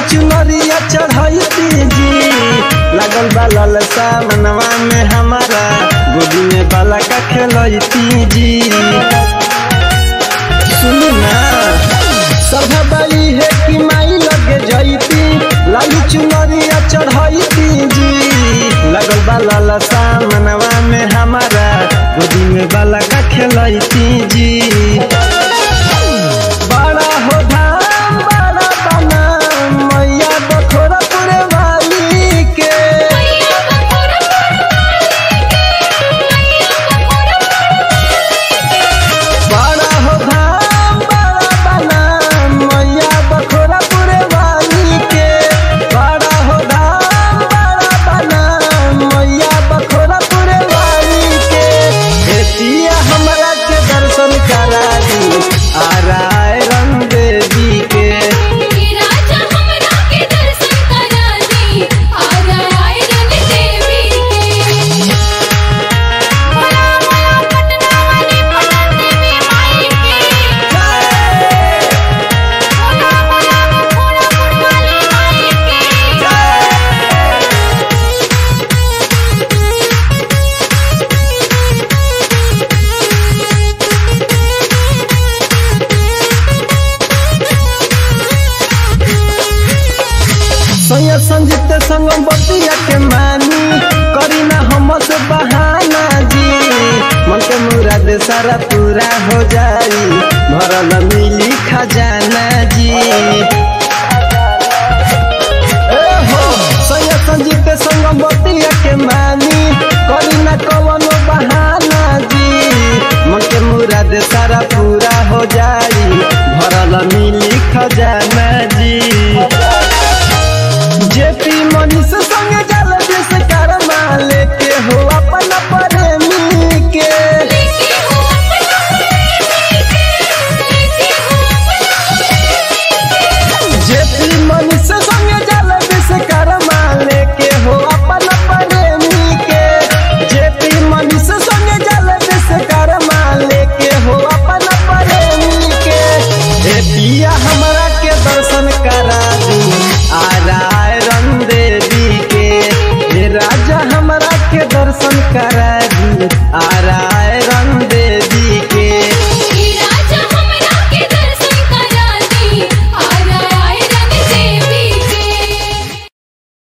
चुनरिया चढ़ैती जी लगल बा ललसा मनवा में हमारा गोदी में बाला का खेलैती जी सुनी ना सभा बाई है कि माई लगे जैती लाली चुनरिया चढ़ैती जी लगल बा ललसा मनवा में हमारा गोदी में बाला का खेलैती जी बड़ा हो धाम बड़ा बना मैया बखोरपुर वाली के बड़ा हो धाम बड़ा बना मैया बखोरपुर वाली के बड़ा हो धाम बड़ा बना मैया बखोरपुर वाली के एतिया हमरा के दर्शन करा दी आ राय रंग देवी के राजा हमरा के दर्शन करा दी आजा आए रंग देवी के भोला भोला पटना वाली पटन देवी माई के भोला भोला बखोरापुर वाली माई के सैया संजीत संग बतिया के मानी करी ना हमस बहाना जी मन के मुराद सारा पूरा हो जाई भरल मिली खजाना जी ए हो सैया संजीत संग बतिया के मानी करी ना कवनो बहाना जी मन के मुराद सारा पूरा हो जाई भरल मिली खजाना जी जेपी मनीष संग जल जिस कर्मा लेके हो अपन प्रेमी के लेके हो अपना प्रेमी के लेके हो जेपी मनीष संग जल जिस कर्मा लेके हो अपन प्रेमी के जेपी मनीष संग जल जिस कर्मा लेके हो अपन प्रेमी के ए पिया हमरा के दर्शन करा दी आ राय रंग देवी के हे राजा हमरा के दर्शन करा दी आ राय रंग देवी